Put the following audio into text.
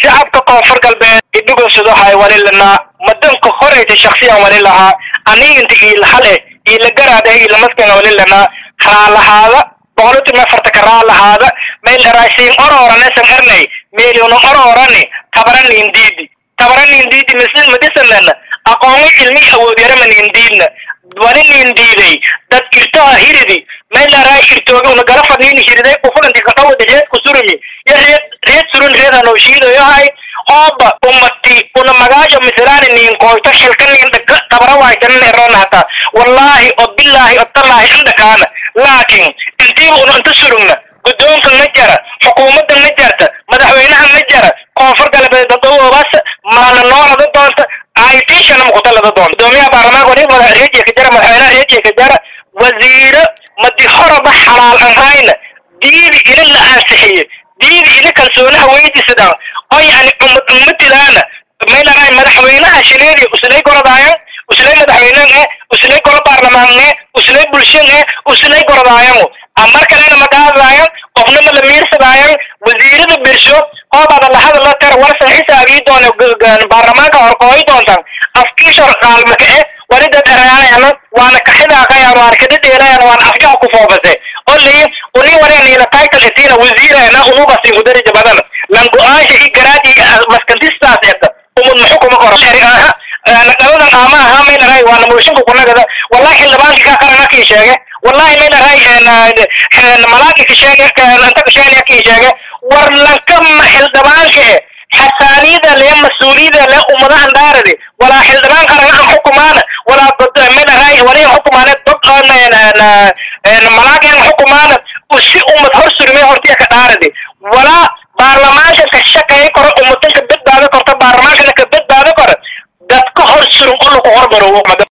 shacabka koonfur galbeed idhugunsado hay wali lanaa madanka horeyta shaksiyan wali lahaa aniginta iilahal eh iila garaad eh iila maskan wali lanaa raalahaada boqolutuma afartaka raalahaada meel eraasiin orooranesan ernay meeluna oroorani tabaraniindiidi tabaraniindiidi misl madisanana aqoonmo cilmi awood yaramaniindiidna wali niindiiday dad irtoha hiridi meelaraa irtooga una gala fadhiini hiriday ufulanti kadhawada reed kusurumi yo reed reed surun reedanoo shiidayohay ooba umati una magaajo mislaani niin koyto xilka niin dhaka tabara waaytanan erona hata wallaahi o bilaahi o tallaahi indhakaana laakiin intiiba una inta surugna guddoonka ma jara xukuumadda ma jarta madaxweynaha ma jara koonfur galbeed dadawoobaas maana noolada doonta aitishana mukutalada doonta gudoomiyaha baarlamaanka wali madax reejiya ka jara madaxweynaha reejiya ka jara wasiiro madi horaba xalaal ahayna diidi ina la aansixiye diidi ina kalsoonaha weydisadaan oo yani ummad ummadilaana maylaray madaxweynaha shileedi uslay gorodaayan uslay madaxweynen e uslay golo baarlamaan e uslay bulshan e uslay gorodaayangu amar kalena magaadaayan qofna ma la miirsadaayan wasiirada birsho hoobaada lahada la tar warsan xisaabii doona baarlamaanka horkooyi doontan afkiishor qaalmaka e wali dad eraayana waana kaxidaaqayan waana kadhadheelayan waana afjaha ku foofase oli uni wareniina title etiina wasiirana unugasi mudarija badan lan go-aansha i garaad i maskantistaas eta umud muxukuma koro aha naqabadan ama aha maynaray waana mooshinka kunagada wallahi xildhibaanki ka qarana kii sheege wallahi maynaray malaagi ka sheege anta ka sheegaya kii sheege war lankama xildhibaanka e xasaaniyada le mas-uuliyada le ummadahan daaradi walaa xildhibaan qarana an xukumaana walaa maynaray waliya xukumaane dod malaagi an xukumaana usi ummad hor surme hortiya ka dhaaradi walaa baarlamaanka ka shaqeey koro ummadan ka badbaado korto baarlamaankana ka badbaado koro dadka hor surum oo lagu hormaro